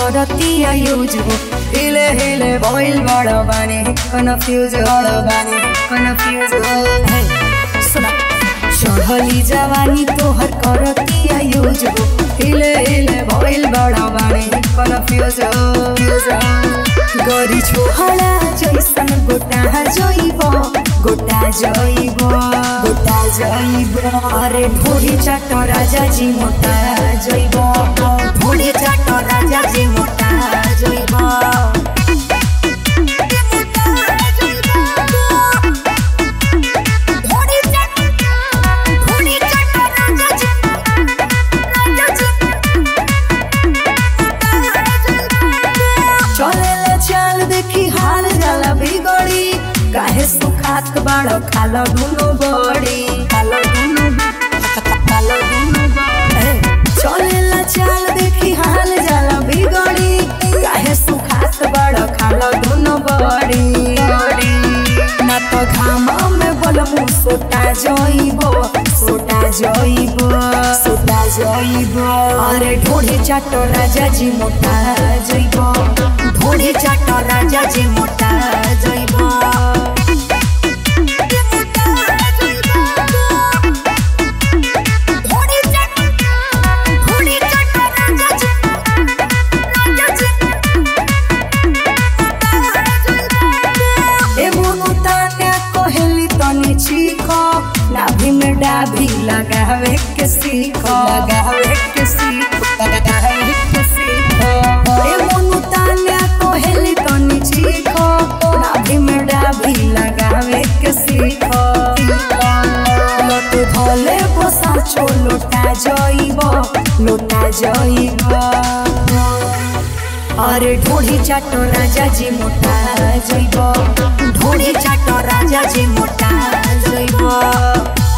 करतिया यूज हो हिले हिले भइल बड़ बानी कन्फ्यूज बड़ बानी कन्फ्यूज हे सुना चढ़ली जवानी तोहर करतिया यूज हो हिले हिले भइल बड़ बानी कन्फ्यूज गरी छोहला जैसन गोटा जइब गोटा जइब गोटा जइब अरे ढोरी चाट राजा जी मोटा जइब ढोरी चाट राजा जी मोटा जइब चलेला चाल देखी हाल जाला बिगड़ी काहे सुखात बाड़ो खालो दुनो बड़ी खालो दुनो खालो दुनो बड़ी चलेला चाल देखी हाल जाला बिगड़ी काहे सुखात बाड़ो खालो दुनो बड़ी ना तो घाम में बलमु सोटा जइबो सोटा जइबो सोटा जइबो अरे ढोढ़ी चाटो राजा जी मोटा जइबो ढोढ़ी चाटो राजा जी मोटा जइबो ए मोनू ताने कोहेली तनी चीखो नाभि में डाभी लगावे के सीखो लगावे के सीखो लगावे के सीखो ए मोनू ताने कोहेली तनी चीखो नाभि में डाभी लगावे के सीखो लत धले बसा चो लोटा जइबो लोटा जइबो अरे ढोढ़ी चाटो राजा जी मोटा जइब ढोढ़ी चाटो राजा जी मोटा जइब